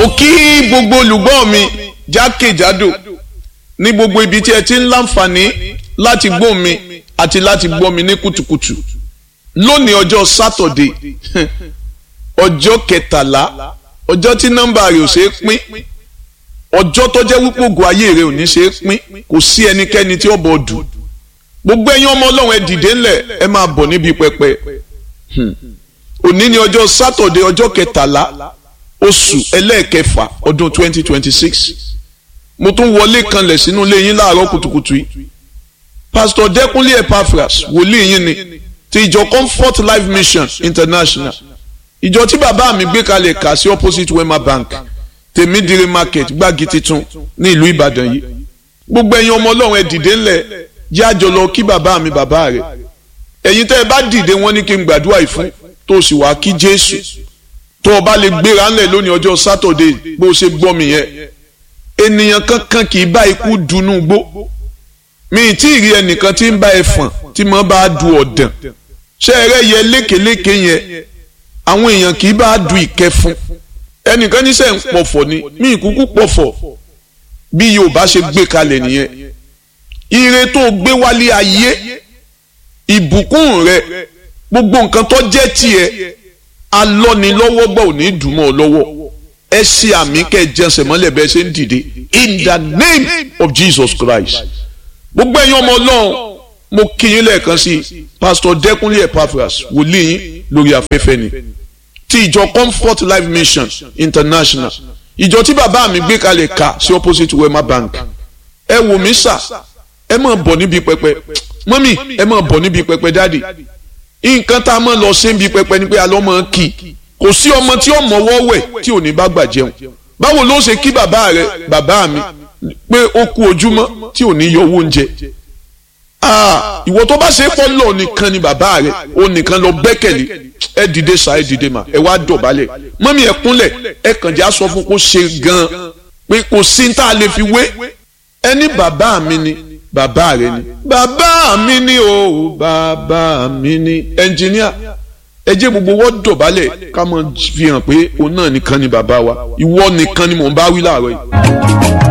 mo kí gbogbo olùgbọ́ mi jákèjádò ní gbogbo ibi tí ẹ ti ń láǹfààní láti gbọ́ mi àti láti gbọ́ mi ní kùtùkùtù lónìí ọjọ́ sátọ̀dé ọjọ́ kẹtàlá ọjọ́ tí nọ́mbà rẹ̀ ò ṣeé pín ọjọ́ tó jẹ́ wípé ògùn ayé rẹ̀ ò ní ṣeé pín kò sí ẹnikẹ́ni tí ó bọ̀ dù gbogbo ẹ̀yin ọmọ ọlọ́run ẹ dìde ńlẹ̀ ẹ máa bọ̀ níbi pẹpẹ òní ni ọjọ́ sátọ̀dé ọjọ́ kẹtàlá oṣù ẹlẹ́ẹ̀kẹfà ọdún twenty twenty six mo tún wọlé kanlẹ̀ sínú ilé yín láàárọ̀ kùtùkùtù yìí pastor dẹkùnlé epaphras wòlíì yín ni ti ìjọ comfort life mission international ìjọ tí bàbá mi gbé kalẹ̀ kà sí opposite wema bank tèmídìrí market gbági titun ní ìlú ìbàdàn yìí gbogbo ẹ̀yin ọmọ ọlọ́run ẹ dìde ńlẹ̀ jẹ́ àjọ lọ kí bàbá mi bàbá rẹ̀ ẹ̀yin tẹ́ ẹ bá dìde wọ́n ní kí n gbàdúrà yìí fún tó sì wá kí jésù tó o bá lè gbéra ńlẹ̀ lónìí ọjọ́ sátọ̀dé bó o ṣe gbọ́ mi yẹn ènìyàn kankan kì í bá ikú dunú gbó mi tí ì rí ẹnìkan tí ń bá ẹfọ̀n tí mo bá du ọ̀dàn ṣé ẹrẹ́ yẹ lékeléke yẹn àwọn èèyàn kì í bá du ìkẹfun ẹnìkan níṣẹ́ ń pọ̀fọ̀ ni mi ìkúkú pọ̀fọ̀ bí Yorùbá ṣe gbé kalẹ̀ nìyẹn ire tó gbé wálé ayé ìbùkún rẹ gbogbo nǹkan tó jẹ́ tiẹ̀ alọ́nilọ́wọ́ gbọ́ ò ní dùnmọ́ ọ lọ́wọ́ ẹ ṣe àmì kẹjẹsẹ̀ mọ́lẹ̀ bẹ́ẹ̀ ṣe ń dìde in the name of Jesus Christ gbogbo ẹ̀yin ọmọ ọlọ́run mo kí yín lẹ́ẹ̀kan sí pastor dẹ́kunlé epaphras wòlíì yín lórí afẹ́fẹ́ ni ti ìjọ comfort life mission international ìjọ tí bàbá mi gbé kalẹ̀ ká sí opposite wema bank ẹ wò mí sà ẹ máa bọ̀ níbi pẹpẹ mọ́mì ẹ máa bọ̀ níbi pẹpẹ dáàdì nǹkan tá a máa lọ sí níbi pẹpẹ ni pé a lọ́ máa kì í kò sí ọmọ tí ó mọ̀wọ́ wẹ̀ tí ò ní bá gbà jẹun báwo ló ṣe kí bàbá rẹ bàbá mi pé ó kú ojúmọ́ tí ò ní yọ owó oúnjẹ ìwọ tó bá ṣe pọ́ lọ nìkan ni bàbá rẹ ó nìkan lọ gbẹ́kẹ̀lé ẹ dìde sa ẹ dìde mà ẹ wá dọ̀bálẹ̀ mọ́mí ẹ kúnlẹ̀ ẹ kàn já sọ fún kó ṣe gan-an pé kò sí tá a lè fi wé ẹni bàbá mi ni bàbá rẹ ni bàbá mi ni o bàbá mi ni ẹnjìníà ẹ jẹ́ gbogbo wọ́n dọ̀bálẹ̀ ká mọ̀ fi hàn pé òun náà nìkan ni bàbá wa ìwọ nìkan ni mò ń bá wí láàárọ̀ yìí.